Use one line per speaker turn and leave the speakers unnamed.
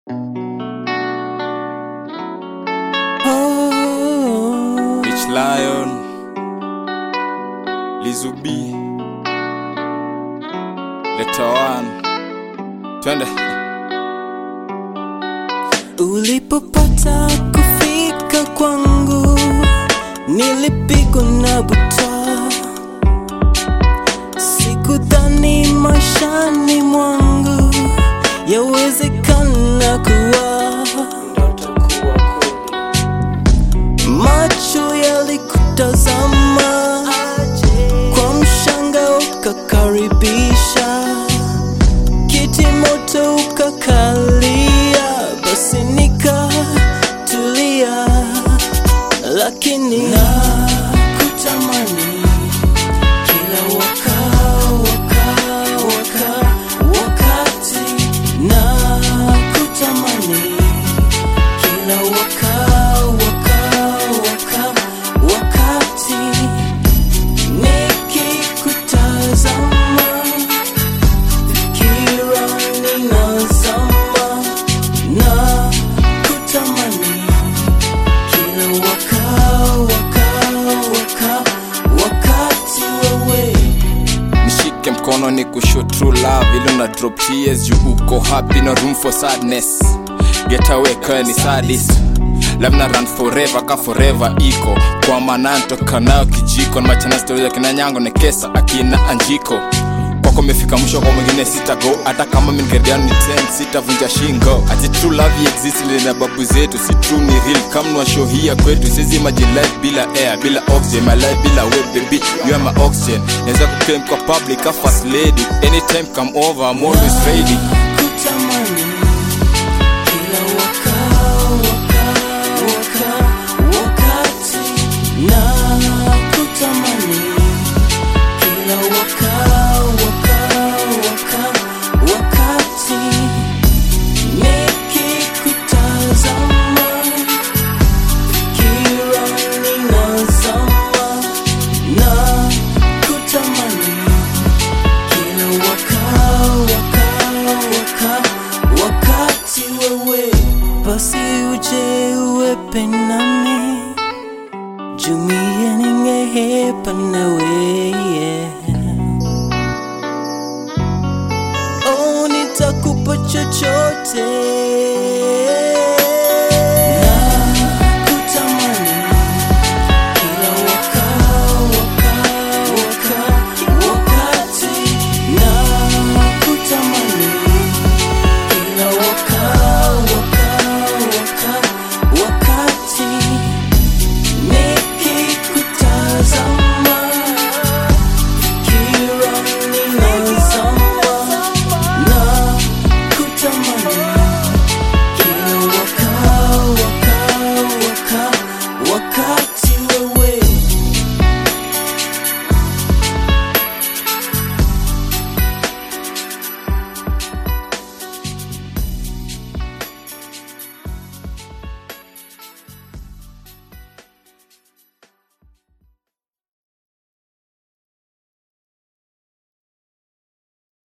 Rich Lion, Lizubi, Letter One, twende.
Ulipopata kufika kwangu, nilipigwa na butwa. Sikudhani maishani mwangu yawezekana kuwa macho yalikutazama kwa mshanga, ukakaribisha kiti moto ukakalia, basi nikatulia, lakini nakutamani kila waka, waka, waka, wakati nakutamani kila waka, waka, waka, wakati nikikutazama fikira ninazama na kutamani kila waka, waka, waka, wakati wewe
Nishike mkono ni kushow true love ili una drop tears juu uko happy no room for sadness get away kwa ni sadist love na run forever ka forever iko kwa maana ntoka nayo kijiko na machana stories ya kina nyango nekesa akina anjiko kwako mefika mwisho kwa mwingine sita go hata kama mingeriano ni 10 sitavunja shingo ati true love exist ile na babu zetu si true ni real kama nwa show hii ya kwetu sizi imagine life bila air bila oxygen my life bila we baby you are my oxygen naweza kuclaim kwa public a first lady anytime come over I'm always ready
kutamani kila waka, waka, waka, wakati na kutamani kila waka, waka, waka, wakati nikikutazama kila ninazama na kutamani kila waka, waka, waka, wakati wewe basi uje uwepe nami jumie ningehepa nawe